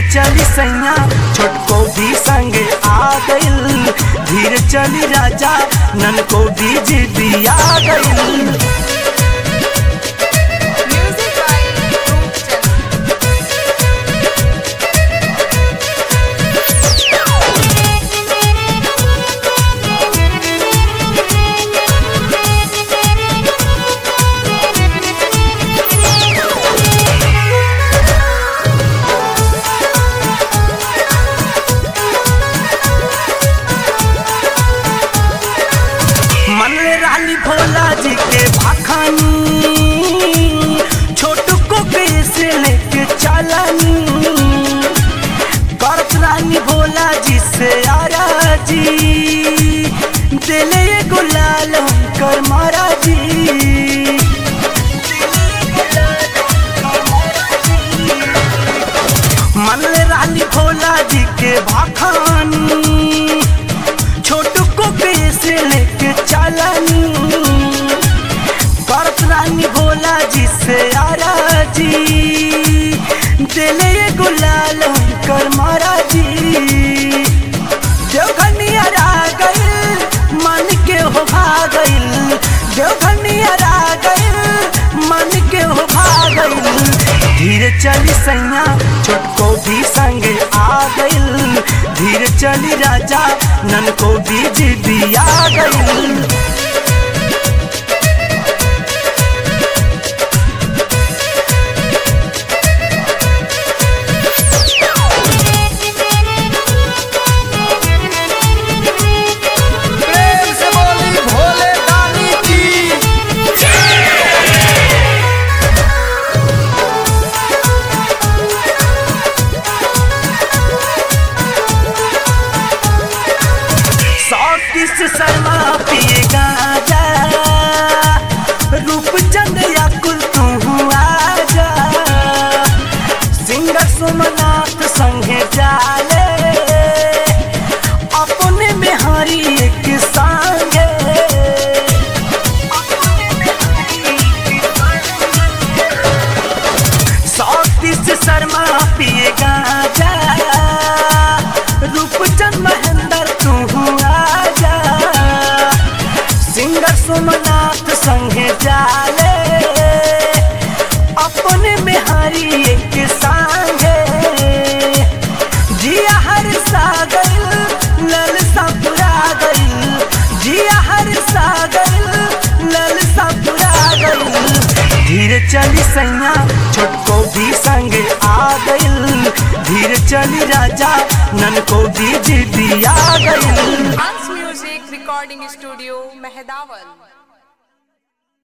चली सैया छोटको भी संगे आ गइल धीरे चली राजा नन को भी जिदी आ गइल Music by Roopchand. मन में रानी भोला जी के भाखानी छोटू को कैसे लेके चलानी करत रानी भोला जी से आरा जी दिले ये गुलाल कर मारा जी मन में रानी भोला जी के भाखानी छोटू को कैसे लेके चलानी करत रानी भोला जी से आरा जी दिले ये गुलाल कर मारा जी देवघनियर आ गइल मन के हो भागइल देवघनियर आ गइल मन के हो भागइल धीरे चली सैया छोटको भी संगे आ गइल धीरे चली राजा नन को भी जिदी आ गइल प्रेम से बोली भोले दानी की सौतीस शर्मा पिए गाजा रूपचंद या कुल तू आजा सिंगर सोमनाथ संगे जाले अपने में हरी एक संगे सौतीस शर्मा पिए गाजा रूपचंद महेंद्र तू आजा सिंगर सोमनाथ संगे जाले अपने में हरी एक संगे जिया हर सागर लल सपुरा गइल जिया हर सागर लल सपुरा गइल धीरे चली सैया छोटको भी संगे आ गइल धीरे चली राजा नन को भी जिदी आ गइल Hans Music Recording Studio, Mehdaval.